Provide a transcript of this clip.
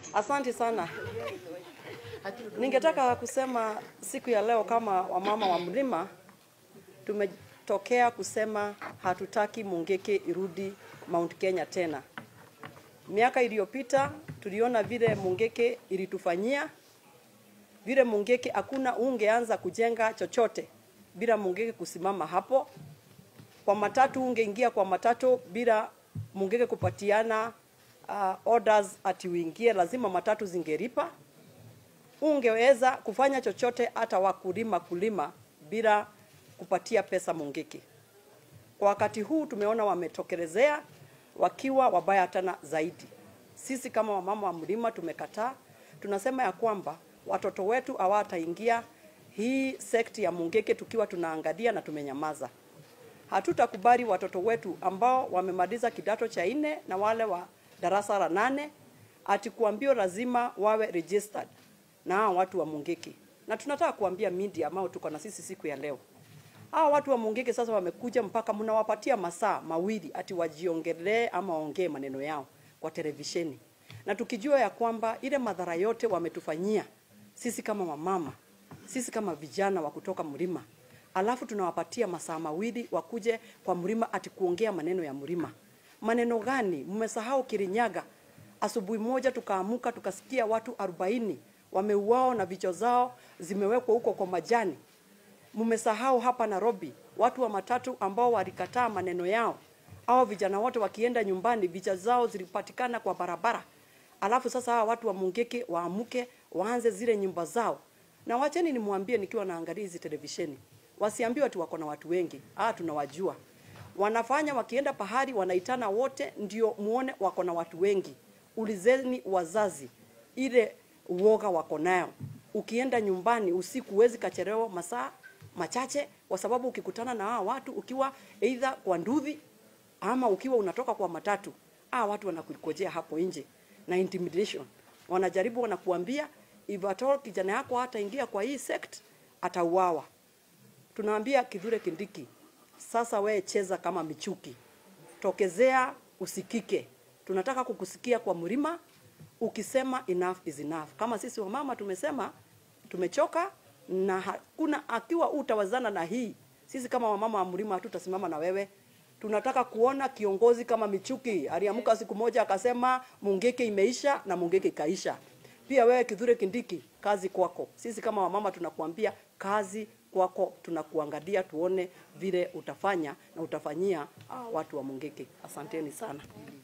Asante sana. Ningetaka kusema siku ya leo kama wamama wa mlima tumetokea kusema hatutaki Mungiki irudi Mount Kenya tena. Miaka iliyopita tuliona vile Mungiki ilitufanyia, vile Mungiki hakuna ungeanza kujenga chochote bila Mungiki kusimama hapo. Kwa matatu ungeingia kwa matatu bila Mungiki kupatiana uh, orders ati uingie, lazima matatu zingeripa. Ungeweza kufanya chochote hata wakulima kulima bila kupatia pesa Mungiki. Kwa wakati huu tumeona wametokelezea wakiwa wabaya tena zaidi. Sisi kama wamama wa mlima tumekataa, tunasema ya kwamba watoto wetu hawataingia hii sekti ya Mungiki tukiwa tunaangalia na tumenyamaza. Hatutakubali watoto wetu ambao wamemaliza kidato cha nne na wale wa darasa la nane ati kuambio lazima wawe registered na hao watu wa Mungiki. Na tunataka kuambia media ambao tuko na sisi siku ya leo, hao watu wa Mungiki sasa wamekuja mpaka mnawapatia masaa mawili ati wajiongelee ama waongee maneno yao kwa televisheni, na tukijua ya kwamba ile madhara yote wametufanyia sisi kama wamama, sisi kama vijana wa kutoka mlima, alafu tunawapatia masaa mawili wakuje kwa mlima ati kuongea maneno ya mlima. Maneno gani? Mmesahau Kirinyaga, asubuhi moja tukaamuka tukasikia watu 40 wameuao na vichwa zao zimewekwa huko kwa majani. Mmesahau hapa Nairobi watu wa matatu ambao walikataa maneno yao, hao vijana wote wakienda nyumbani vichwa zao zilipatikana kwa barabara. Alafu sasa hawa watu wa Mungiki waamuke waanze zile nyumba zao. Na wacheni nimwambie, nikiwa naangalia hizi televisheni, wasiambiwe ati wako na watu wengi. Ah, tunawajua wanafanya wakienda pahali wanaitana wote, ndio muone wako na watu wengi. Ulizeni wazazi ile uoga wako nayo. Ukienda nyumbani usiku huwezi kachelewa masaa machache, kwa sababu ukikutana na hawa watu ukiwa either kwa nduthi ama ukiwa unatoka kwa matatu, hawa watu wanakukojea hapo nje na intimidation. Wanajaribu wanakuambia if at all kijana yako hataingia kwa hii sect atauawa. Tunaambia Kithure Kindiki, sasa we cheza kama michuki, tokezea usikike. Tunataka kukusikia kwa mlima ukisema enough is enough. Kama sisi wamama tumesema tumechoka, na hakuna akiwa utawazana na hii, sisi kama wamama wa mlima hatutasimama na wewe. Tunataka kuona kiongozi kama Michuki aliamka siku moja akasema Mungiki imeisha na Mungiki ikaisha. Pia wewe Kithure Kindiki, kazi kwako. Sisi kama wamama tunakuambia kazi kwako, tunakuangalia tuone vile utafanya na utafanyia ah, watu wa Mungiki. Asanteni sana.